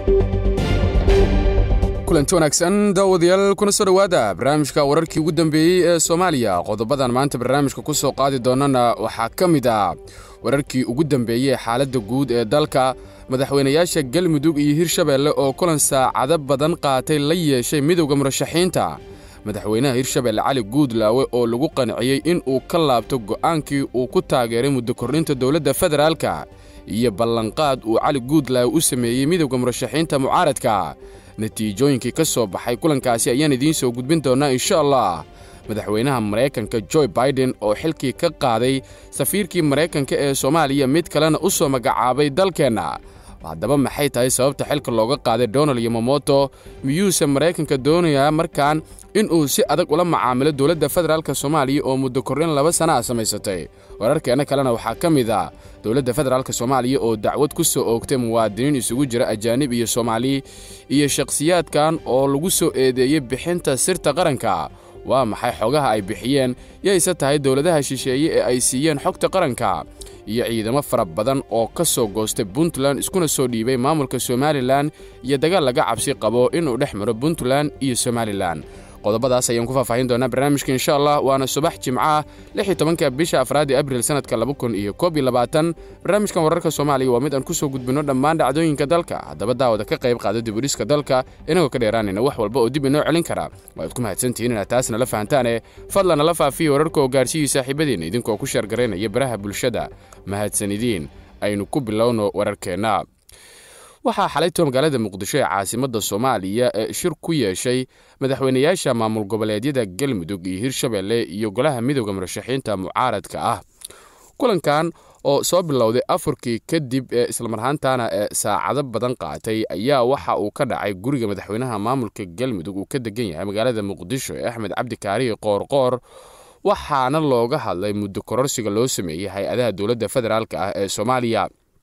kulanti wanaagsan daawadayaal kuna soo dhowaada barnaamijka wararkii ugu dambeeyey ee soomaaliya qodobadan maanta barnaamijka ku soo qaadi doonana waxaa ka mid ah wararkii ugu dambeeyey xaaladda guud ee dalka madaxweynayaasha galmudug iyo hirshabeelle oo kulan saacado badan qaatay la yeeshay midowda murashaxiinta madaxweynaha hirshabeelle cali guudlaawe oo lagu qanciyey in uu ka laabto go'aankii uu ku taageeray muddo kordhinta dowladda federaalka iyo ballanqaad uu cali guudlaawe u sameeyey midowda murashaxiinta mucaaradka natiijooyinkii ka soo baxay kulankaasi ayaan idiin soo gudbin doonnaa insha allah madaxweynaha maraykanka joe baiden oo xilkii ka qaaday safiirkii maraykanka ee soomaaliya mid kalena u soo magacaabay dalkeenna haddaba maxay tahay sababta xilka looga qaaday donald yomomoto miyuuse maraykanka doonayaa markaan inuu si adag ula macaamilo dowladda federaalk soomaaliya oo muddo kordhin laba sana a samaysatay wararkeenna kalena waxaa ka mid ah dowladda federaalk soomaaliya oo dacwad ku soo oogtay muwaadiniin isugu jira ajaanib iyo soomaali iyo shakhsiyaadkan oo lagu soo eedeeyey bixinta sirta qaranka waa maxay xogaha ay bixiyeen yayse tahay dowladaha shisheeye ee ay siiyeen xogta qaranka iyo ciidamo fara badan oo ka soo goostay puntland iskuna soo dhiibay maamulka somalilan iyo dagaal laga cabsi qabo inuu dhex maro puntland iyo somalilan qodobadaas ayaan ku faahfaahin doonaa barnaamijka insha allah waana subax jimcaah lix iyo tobanka bisha afraad ee abril sannadka laba kun iyo koob iyo labaatan barnaamijkan wararka soomaaliya waa mid aan ku soo gudbinno dhammaan dhacdooyinka dalka haddaba daawada ka qayb qaada dibudhiska dalka inagoo ka dheeraanayna wax walba oo dib inoo celin kara waaad ku mahadsantihiin inaad taasna la fahantaane fadlan nala faafiya wararka oo gaarsiiyey saaxiibadiinna idinkoo ku sheergaraynaya baraha bulshada mahadsanidiin aynu ku bilowno wararkeenna waxaa xalayto magaalada muqdisho ee caasimadda soomaaliya ee shir ku yeeshay madaxweynayaasha maamul goboleedyada galmudug iyo hirshabeelle iyo golaha midowda murashaxiinta mucaaradka ah kulankan oo soo bilowday afurkii kadib ee islamarhaantana ee saacado badan qaatay ayaa waxa uu ka dhacay guriga madaxweynaha maamulka galmudug uu ka degan yahay magaalada muqdisho ee axmed cabdi kaarihi qoorqoor waxaana looga hadlay muddo kororsiga loo sameeyey hay-adaha dowladda federaalk ah ee soomaaliya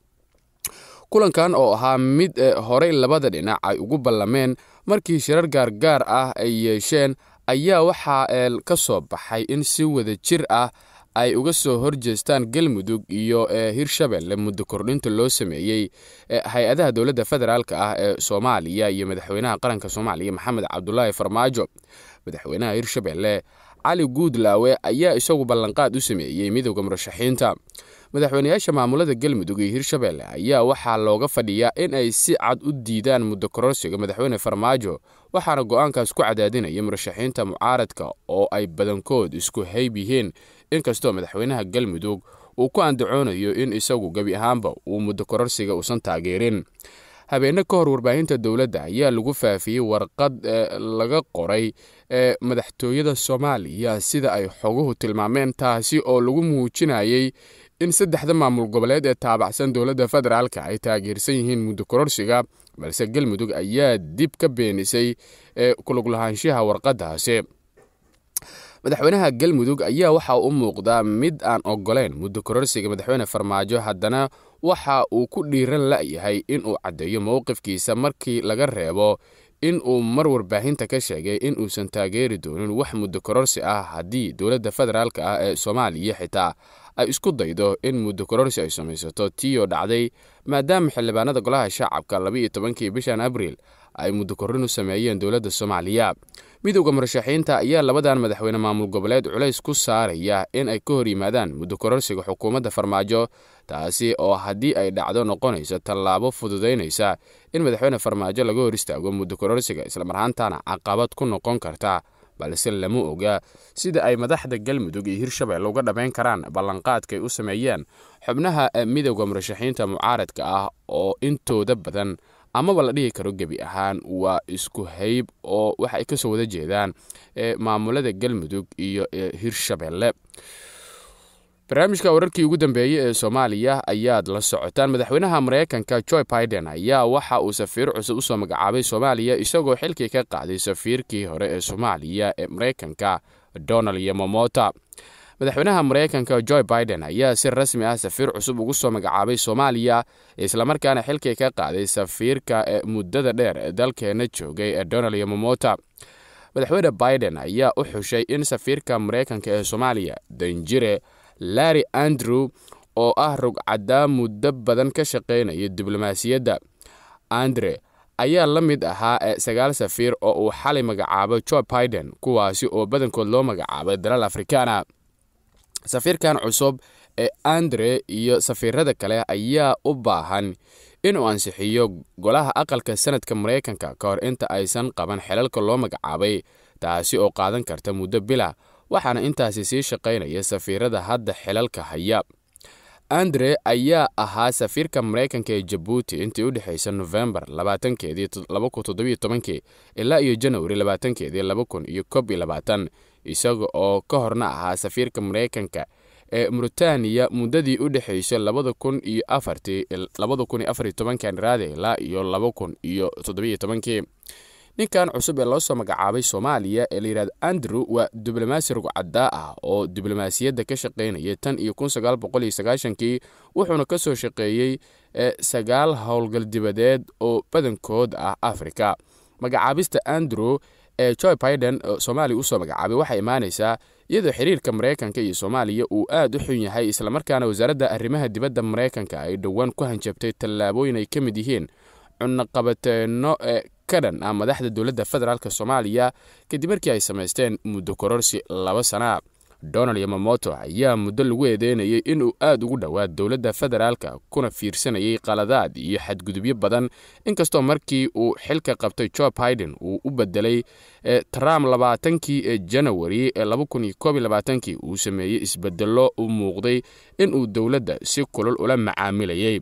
kulankan oo ahaa mid horey labada dhinac ay ugu ballameen markii shirar gaargaar ah ay yeesheen ayaa waxaa ka soo baxay in si wada jir ah ay uga soo horjeestaan galmudug iyo hirshabeelle muddo kordhinta loo sameeyey hay-adaha dowladda federaalk ah ee soomaaliya iyo madaxweynaha qaranka soomaaliya maxamed cabdulaahi farmaajo madaxweynaha hirshabeelle cali guudlaawe ayaa isagu ballanqaad u sameeyey midowda murashaxiinta madaxweynayaasha maamulada galmudug iyo hirshabeelle ayaa waxaa looga fadhiyaa in ay si cad u diidaan muddo kororsiga madaxweyne farmaajo waxaana go'aankaas ku cadaadinaya murashaxiinta mucaaradka oo ay badankood isku hayb yihiin inkastoo madaxweynaha galmudug uu ku andacoonayo in isagu gebi ahaanba uu muddo kororsiga uusan taageerin habeenno ka hor warbaahinta dowladda ayaa lagu faafiyey warqad laga qoray ee madaxtooyada soomaaliya sida ay xoguhu tilmaameen taasi oo lagu muujinayey in saddexda maamul goboleed ee taabacsan dowladda federaalka ay taageersan yihiin muddo kororsiga balse galmudug ayaa dib ka beenisay kuluglahaanshaha warqaddaasi madaxweynaha galmudug ayaa waxa u muuqdaa mid aan oggolayn muddo kororsiga madaxweyne farmaajo haddana waxa uu ku dhiiran la'yahay inuu caddeeyo mowqifkiisa markii laga reebo in uu mar warbaahinta ka sheegay in uusan taageeri doonin wax muddo kororsi ah haddii dowladda federaalk ah ee soomaaliya xitaa ay isku daydo in muddo kororsi ay samaysato tiiyoo dhacday maadaama xildhibaanada golaha shacabka labaiyo tobankii bishan abriil ay muddo korrin u sameeyeen dowladda soomaaliya midowda murashaxiinta ayaa labadan madaxweyne maamul goboleed culays ku saaraya in ay ka hor yimaadaan muddo kororsiga xukuumadda farmaajo taasi oo haddii ay dhacdo noqonaysa tallaabo fududaynaysa in madaxweyne farmaajo laga hor istaago muddo kororsiga islamarhaantana caqabad ku noqon karta balse lama oga sida ay madaxda galmudug iyo hirshabelle uga dhammayn karaan ballanqaadkaay u sameeyeen xubnaha midowda murashaxiinta mucaaradka ah oo intooda badan amaba la dhihi karo gebi ahaan waa isku hayb oo waxa ay ka soo wada jeedaan maamulada galmudug iyo hirshabelle barnaamijka wararkii ugu dambeeyey ee soomaaliya ayaad la socotaan madaxweynaha maraykanka joe biden ayaa waxa uu safiir cusub usoo magacaabay soomaaliya isagoo xilkii ka qaaday safiirkii hore ee soomaaliya ee maraykanka donald yomomota madaxweynaha maraykanka joe biden ayaa si rasmi ah safiir cusub ugu soo magacaabay soomaaliya islamarkaana xilkii ka qaaday safiirka ee muddada dheer ee dalkeena joogay ee donald yomomota madaxweyne biden ayaa u xushay in safiirka maraykanka ee soomaaliya danjire larry andrew oo ah rogcaddaa muddo badan ka shaqaynaya diblomaasiyadda andre ayaa la mid ahaa sagaal safiir oo uu xalay magacaabay joe biden kuwaasi oo badankood loo magacaabay dalal afrikaana safiirkan cusub ee andre iyo safiirada kale ayaa u baahan inuu ansixiyo golaha aqalka sanadka maraykanka ka hor inta aysan qaban xelalka loo magacaabay taasi oo qaadan karta muddo bila waxaana intaasi sii shaqaynaya safiirada hadda xelalka haya andre ayaa ahaa safiirka maraykanka ee jabuuti intii u dhexaysa nofembar labaatankeedii ilaa iyo janwari labaatankeedii laba kun iyo kob iyo labaatan isaga oo ka horna ahaa safiirka maraykanka ee muritaaniya muddadii u dhexaysay labada kun iyo afartii labada kun iyo afar iyo tobankan raade ilaa iyo laba kun iyo toddobiyo tobankii ninkan cusub ee loo soo magacaabay soomaaliya ee layidhahdo andrew waa diblomaasi rugcaddaa ah oo diblomaasiyadda ka shaqaynayay tan iyo kun sagaal boqol iyo sagaashankii wuxuuna ka soo shaqeeyey sagaal howlgal dibadeed oo badankood ah afrika magacaabista andrew ee joe biden soomaaliya usoo magacaabay waxay imaanaysaa iyadoo xiriirka maraykanka iyo soomaaliya uu aad u xun yahay islamarkaana wasaaradda arrimaha dibadda maraykanka ay dhowaan ku hanjabtay tallaabooyin ay ka mid yihiin cunaqabateenno ee ka dhan ah madaxda dowladda federaalk soomaaliya kadib markii ay samaysteen muddo kororsi laba sana donald yamamoto ayaa muddo lagu eedeynayay inuu aad ugu dhowaa dowladda federaalka kuna fiirsanayay qaladaad iyo xadgudubyo badan inkastoo markii uu xilka qabtay joe biden uu u bedelay trump labaatankii janawari ee laba kun iyo koob iyo labaatankii uu sameeyey isbedello u muuqday inuu dowladda si kulul ula macaamilayay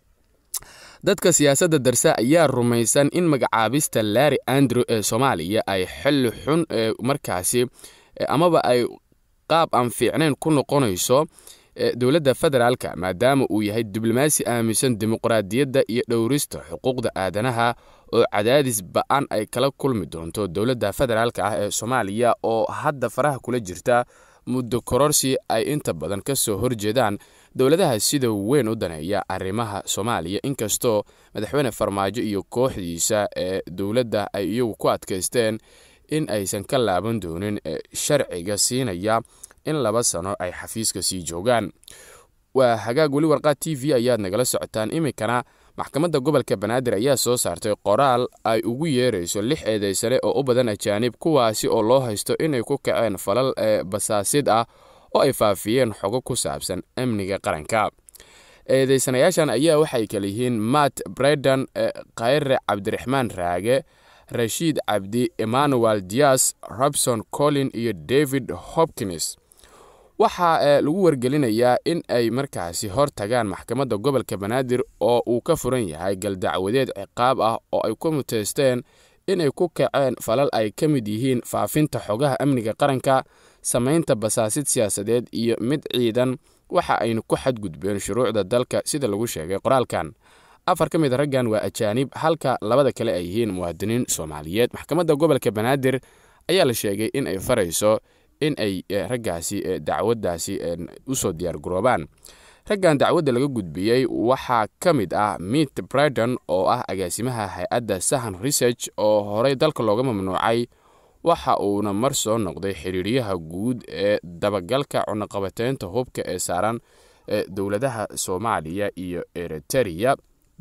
dadka siyaasadda darse ayaa rumaysan in magacaabista larry andrew ee soomaaliya ay xilli xun ee markaasi amaba ay qaab aan fiicnayn ku noqonayso dowladda federaalka maadaama uu yahay diblomaasi aaminsan dimuqraadiyadda iyo dhowrista xuquuqda aadanaha oo cadaadis ba-an ay kala kulmi doonto dowladda federaalka ah ee soomaaliya oo hadda faraha kula jirta muddo kororsi ay inta badan ka soo horjeedaan dowladaha sida weyn u daneeya arrimaha soomaaliya inkastoo madaxweyne farmaajo iyo kooxdiisa ee dowladda ay iyagu ku adkaysteen in aysan ka laaban doonin sharciga siinaya in laba sano ay xafiiska sii joogaan waa hagaag weli warqaad t v ayaad nagala socotaan iminkana maxkamadda gobolka banaadir ayaa soo saartay qoraal ay ugu yeerayso lix eedaysane oo u badan ajaanib kuwaasi oo loo haysto inay ku kaceen falal basaasid ah oo ay faafiyeen xogo ku saabsan amniga qaranka eedaysanayaashan ayaa waxay kala yihiin matt bredan khayre cabdiraxmaan raage rashiid cabdi emmanuel dias robson collin iyo david hopkins waxaa lagu wargelinayaa in ay markaasi hor tagaan maxkamadda gobolka banaadir oo uu ka furan yahay galdacwadeed ciqaab ah oo ay ku muteysteen inay ku kaceen falal ay ka mid yihiin faafinta xogaha amniga qaranka samaynta basaasid siyaasadeed iyo mid ciidan waxa aynu ku xadgudbeen shuruucda dalka sida lagu sheegay qoraalkan afar ka mid raggan waa ajaanib halka labada kale ay yihiin muwaadiniin soomaaliyeed maxkamadda gobolka banaadir ayaa la sheegay in ay farayso in ay raggaasi dacwaddaasi usoo diyaargaroobaan raggan dacwadda laga gudbiyey waxaa ka mid ah mit bridon oo ah agaasimaha hay-adda sahan research oo horey dalka looga mamnuucay waxa uuna mar soo noqday xiriiryaha guud ee dabagalka cunaqabateynta hubka ee saaran dowladaha soomaaliya iyo eritereya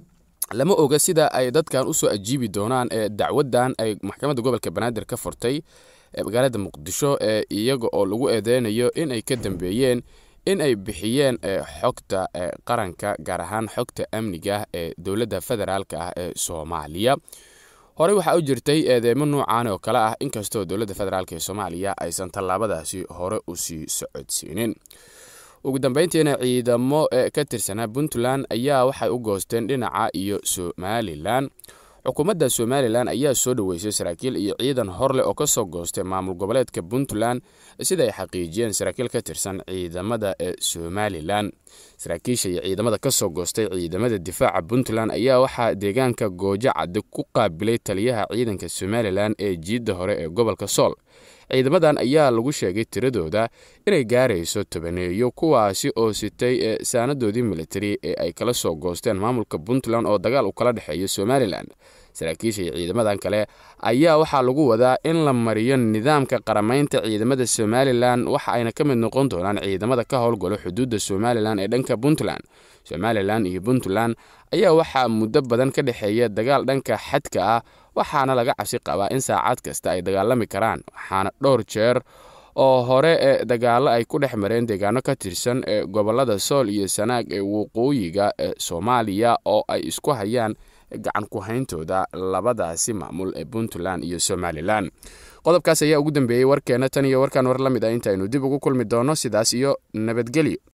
lama oga sida ay dadkan usoo ajiibi doonaan ee dacwaddan ay maxkamadda gobolka banaadir ka furtay magaalada muqdisho ee iyaga oo lagu eedeynayo inay ka dambeeyeen in ay bixiyeen xogta qaranka gaar ahaan xogta amniga ee dowladda federaalk ah ee soomaaliya horey waxaa u jirtay eedeymo nuucan oo kale ah inkastoo dowladda federaalk ee soomaaliya aysan tallaabadaasi hore usii socodsiinin ugu dambeyntiina ciidamo ka tirsanaa puntland ayaa waxay u goosteen dhinaca iyo somalilan xukuumadda somalilan ayaa soo dhoweysay saraakiil iyo ciidan horleh oo ka soo goostay maamul goboleedka puntland sida ay xaqiijiyeen saraakiil ka tirsan ciidamada ee somalilan saraakiisha iyo ciidamada ka soo goostay ciidamada difaaca puntland ayaa waxaa deegaanka goojo cadde ku qaabilay taliyaha ciidanka somalilan ee jiidda hore ee gobolka sool ciidamadan ayaa lagu sheegay tiradooda inay gaarayso tobaneeyo kuwaasi oo sitay saanadoodii militari ee ay kala soo goosteen maamulka puntland oo dagaal u kala dhexeeya somalilan saraakiisha iyo ciidamadan kale ayaa waxaa lagu wadaa in la mariyo nidaamka qaramaynta ciidamada somalilan waxa ayna ka mid noqon doonaan ciidamada ka howlgalo xuduudda somalilan ee dhanka puntland somalilan iyo puntland ayaa waxaa muddo badan ka dhexeeya dagaal dhanka xadka ah waxaana laga cabsi qabaa in saacad kasta ay dagaalami karaan waxaana dhowr jeer oo hore ee dagaallo ay ku dhex mareen deegaano ka tirsan ee gobollada sool iyo sanaag ee waqooyiga ee soomaaliya oo ay isku hayaan gacan ku hayntooda labadaasi maamul ee puntland iyo somalilan qodobkaas ayaa ugu dambeeyey warkeenna tan iyo warkaan war la mid ah intaynu dib ugu kulmi doonno sidaas iyo nabadgelyo